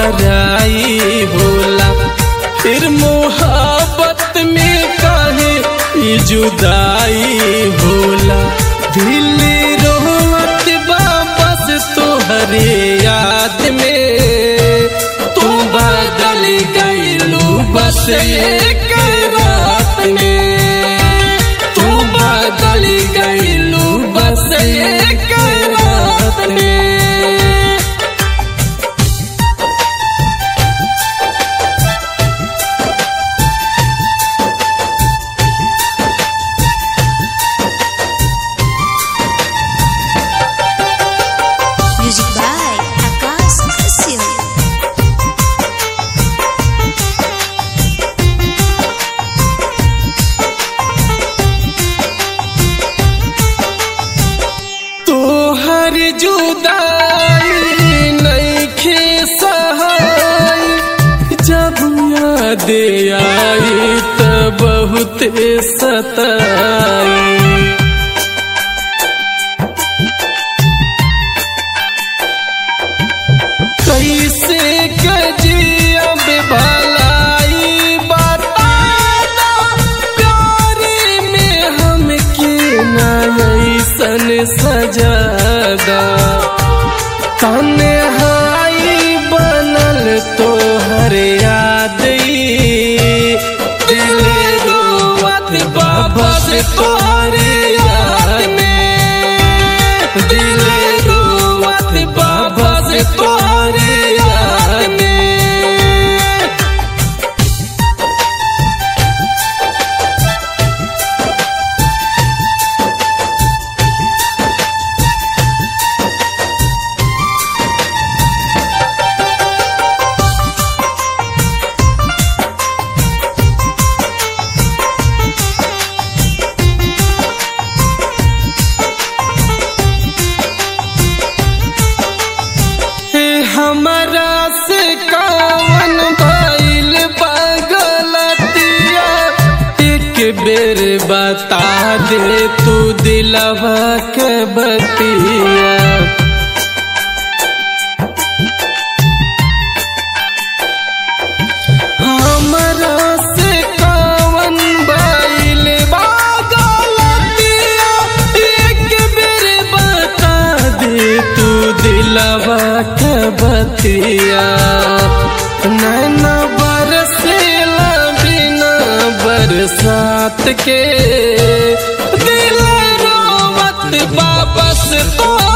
पराई होला फिर मोहब्बत में काहे ई जुदाई होला दिल रोवत वापस तोहरे याद में तू बदल गईलू बस एक रात में तू बदल गईलू बस एक रात में Music by Akash Kassim. तोहर जुदाई नईखे सहाय जब याद आई त बहुत सताई कैसे कजियब भलाई बता दो प्यारे में हमके ना ऐसन सजादा तन्हाई बनल तोहर याद ई। दिल रोवत वापस तोहरे याद में दिल रोवत वापस तोहरे याद में हे हमरा से कावन भइल बगलतिया एक बेर बता दे तू दिलवा के बतिया हमरा से कावन भइल बगलतिया एक बेर बता दे तू दिलवा के बतिया नैना बरसेला बिना बरसात के दिल रोवत वापस तो